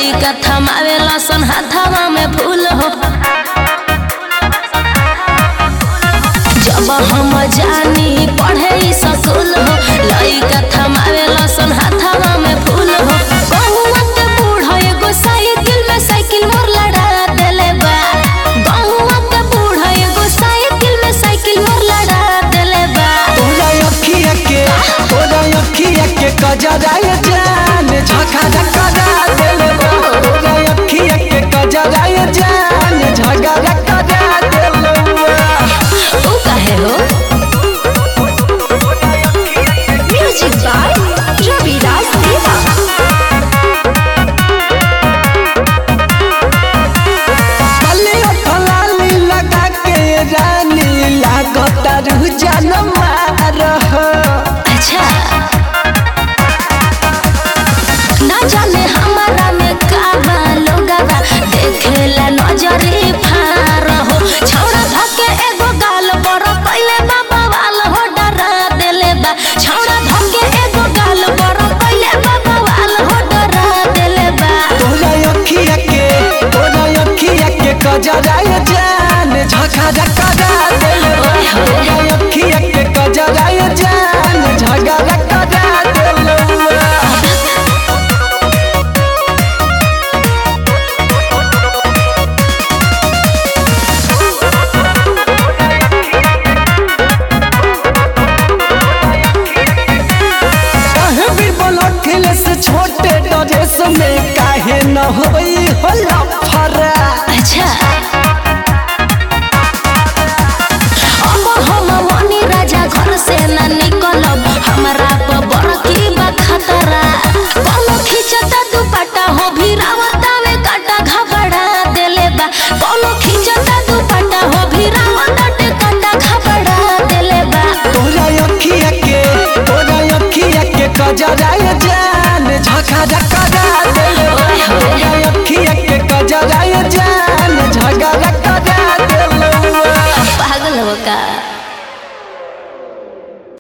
लइका थमावे लसन हाथवा में फूल हो जब हम जानी पढ़े ई स्कूल हो लइका थमावे लसन हाथवा में फूल हो गहुआ के बूढ़ एगो साइकिल में साइकिल मोर लड़ा देले बा गहुआ के बूढ़ एगो साइकिल में साइकिल मोर लड़ा देले बा तोरा अखिया के तोरा अखिया के कजराय जान झगड़ा करा देले बा तोरा अखिया के कजराय जान झगड़ा करा देले बा ऊ काहे हो म्यूजिक बाय रवि राज देवा बलिया फलाली लगा के रानी लागता रुह जान मारह अच्छा ना जाने हमारा में का बा लोगवा देखेला नजरे फार हो छौड़ा धके एगो गाल पर कइले बा बवाल हो डरा देले बा छौड़ा धके एगो गाल पर कइले बा बवाल हो डरा देले बा तोरा अखिया के तोरा अखिया के कजराय जान झगड़ा करा देले बा तोरा अखिया के कजराय जान झगड़ा करा देले बा काहे भी बोलो से छोटे ड्रेस में काहे न होई